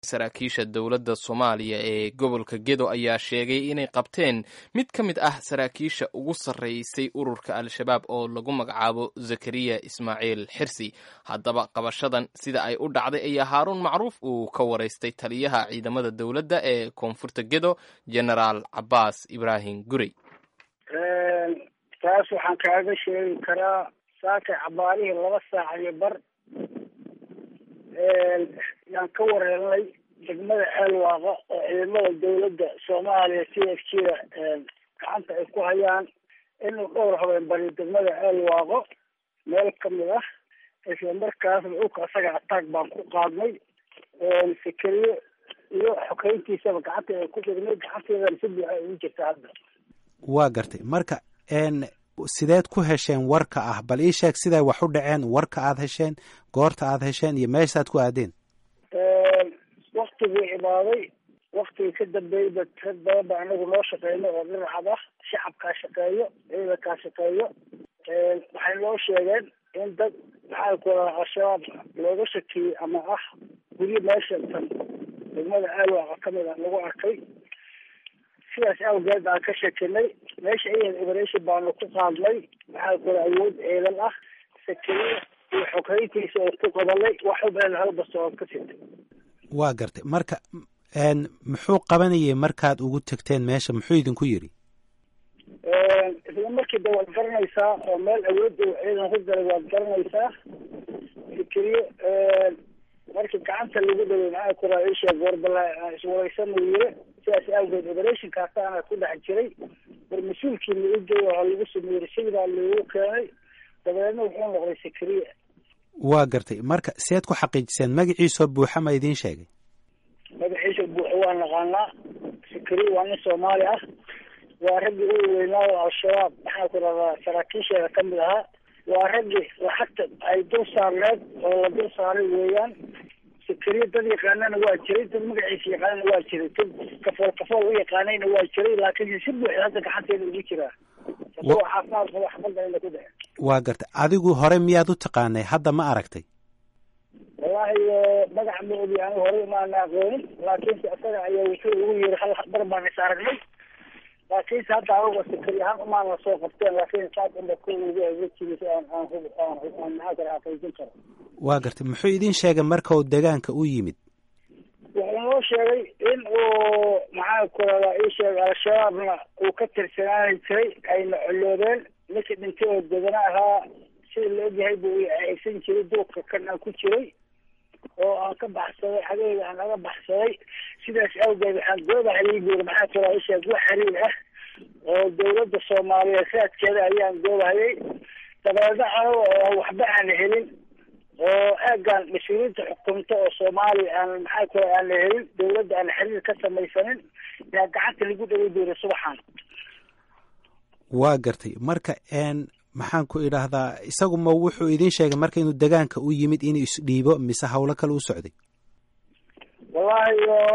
saraakiisha dowladda soomaaliya ee gobolka gedo ayaa sheegay inay qabteen mid ka mid ah saraakiisha ugu sarreysay ururka al-shabaab oo lagu magacaabo zakariya ismaaciil xirsi haddaba qabashadan sida ay u dhacday ayaa haaruun macruuf uu ka waraystay taliyaha ciidamada dowladda ee koonfurta gedo genaraal cabaas ibraahim gurey taas waxaan kaaga sheegi karaa saakay cabaarihii laba saac iyo bar yaan ka wareernay degmada ceelwaaqa oo ciidamada dawladda soomaaliya c f g da gacanta ay ku hayaan inuu dhowr habeen bari degmada ceelwaaqo meel kamid ah isla markaasna dhulka asaga ataag baan ku qaadnay fikeriyo iyo xokeyntiisaba gacanta ay ku dhignay gacanteedana si buuxa ay ugu jirta hadda waa gartay marka sideed ku hesheen warka ah bal ii sheeg siday wax u dhaceen warka aad hesheen goorta aad hesheen iyo meeshaad ku aadeen waktigii imaaday waktigii ka dambeeyba rag badan ba anagu noo shaqeyno oo dhinacad ah shacabkaa shaqeeyo ciidankaa shaqeeyo waxay noo sheegeen in dad maxaa ku radaa al-shabaab looga shakiyey ama ah guryo meesha tan degmada aalwaaqa kamid a lagu arkay sidaas awgeed aan ka shekinay meesha iyan operation baanu ku qaadnay maxaa kula awood ciidan ah sakeriya iyo xoghayntiisa oo ku qabanay waxubeen halbasood ka sitay waa gartay marka muxuu qabanayay markaad ugu tegteen meesha muxuu idinku yidhi isla markii de waad garanaysaa oo meel awood uu ciidan ku galay waad garanaysaa fikriyo markii gacanta lagu dhaway maxaa kuraa isheeg warbala iswareysan uu yiri sidaas awgeed operationkaasaana ku dhex jiray war mas-uulkii la igey waa lagu sameeyey sidaa loogu keenay dabeedna wuxuu noqday sikriya waa gartay marka seed ku xaqiijiseen magaciisoo buuxa ma idiin sheegay magaciisa buuxa waa naqaanaa sikriya waa nin soomaali ah waa raggii ugu weynaa oo al-shabaab maxaa ku radaa saraakiisheeda kamid ahaa waa raggii lacagta ay dul saarneed oo la dul saaray weeyaan sikriya dad yaqaanana waa jiray dad magaciisa yaqaanana waa jiray dad kafool kafool u yaqaanayna waa jiray laakiin si buuxda hadda gacanteeda ugu jiraa isagoo caafimaad qabo xabadda ayna ku dhacen waa gartay adigu hore miyaad u taqaanay hadda ma aragtay wallaahi magac ma ogi anigu hore maana aqoonin laakiinse isaga ayaa wuxuu ugu yiri hal bar baan is aragnay laakiinse hadda anuga sikri ahaan umaana soo qabteen laakiin saas inba ku ugu wejigiisa aan aan aan aan maxaa kale xaqiijin karo waa gartay muxuu idin sheegay marka uu deegaanka u yimid wuxuu noo sheegay in uu maxaa ku radaa ii sheegay al-shabaabna uu ka tirsanaani jiray ayna coloobeen ninkii dhintay oo degana ahaa sida la ogyahay buu aysan jiray duurka kan aan ku jiray oo aan ka baxsaday xageyga aan naga baxsaday sidaas awgeed waxaan goobahay buuri maxaa ku radaa ii sheeg wax xiriir ah oo dawladda soomaaliyeed raadkeeda ayaan goobahayay dabeedna anaga oo waxba aan helin oo eegaan mas-uuliyiinta xukunta oo soomaaliya aan maxaa ku aan la helin dawladda aan xiriir ka samaysanin yaa gacanta lagu dhawi doonay subaxan waa gartay marka n maxaan ku idhaahdaa isagu ma wuxuu idin sheegay marka inuu degaanka u yimid inuu isdhiibo mise hawlo kale u socday wallaahi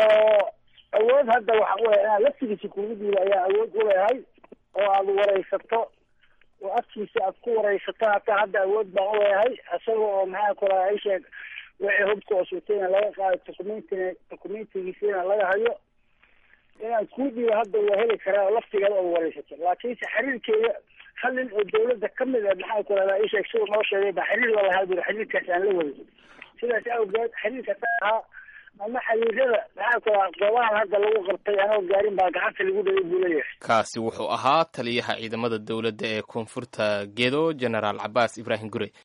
awood hadda waxa u inaan laftigiisa kugu dhiiba ayaa awood u leehay oo aada wareysato oo afkiisa aad ku wareysato hataa hadda awood baan u leeyahay isaga oo maxaa kula isheeg wixii hubka oo sutayna laga qaado documentina documentigiisina laga hayo inaan kuu dhiibo hadda waa heli karaa laftigeeda oo wareysato laakiinse xiriirkeeda hal nin oo dawladda kamid a maxaa ku rahdaa isheeg siduu noo sheegay ba xiriir la lahaa buri xiriirkaas aan la waday sidaas awgeed xiriirkaas ahaa ama xiriirada maxaa ku rahaa goobahan hadda lagu qabtay anoo gaarin baa gacanta lagu dhaway buu leeyahay kaasi wuxuu ahaa taliyaha ciidamada dowladda ee koonfurta gedo genaraal cabaas ibraahim gure